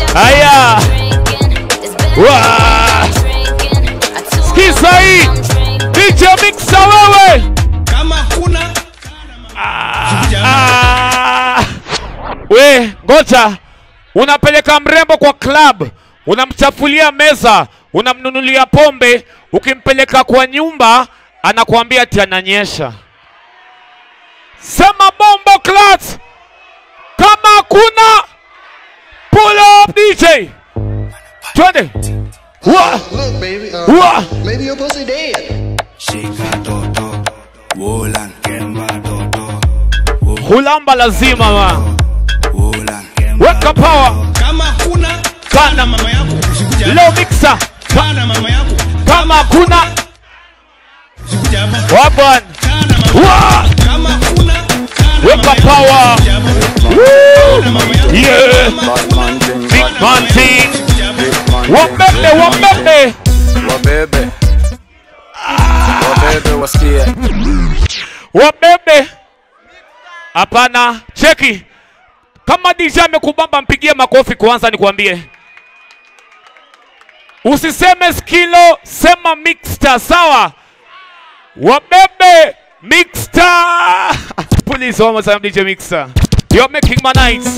Haya. Wa. Sikiza hii. DJ Mixa wewe. kama kuna Ah. We, ngoja. Unapeleka mrembo kwa club, unamchafulia meza, unamnunulia pombe, ukimpeleka kwa nyumba anakuambia ati ananyesha. Sema bombo clat. Kama kuna pull up DJ. Twende. Wa. Look, baby, uh, Wa. maybe your pussy dead. Hulamba lazima ma. Weka power. kama kuna Kana mama yako usikuja hapa. Leo mixer. kana mama yako Kama kuna usikuja hapa Wabwan. kana mama Wa. kama kuna kana Weka mama yako power. usikuja hapa Woo. kana mama yako Yeah. Big man thing. Wabebe, wabebe. wabebe wabebe wasikie Wabebe. Hapana, cheki. Kama DJ amekubamba mpigie makofi kwanza nikwambie. Usiseme skilo, sema mixta, sawa? Wabebe mixta. Please one more time DJ mixta. You're making my nights.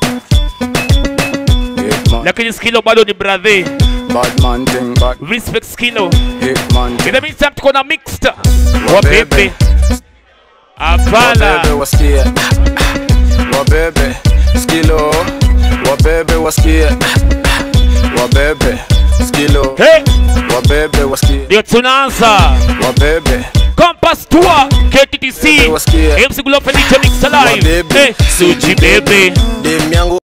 Hitman, Lakini skilo bado ni brother. bad man thing bad Respect skilo. hitman In thing the meantime tuko na mixta. Wabebe. Wabebe. Hapana. wabebe wasikie wabebe skilo wabebe wasikie wabebe skilo Hey, wabebe wasikie ndio tunaanza. wabebe Compass Tour KTTC Wasikie. MC Globe DJ Mix Live Wabebe. hey, Suji Bebe dem yangu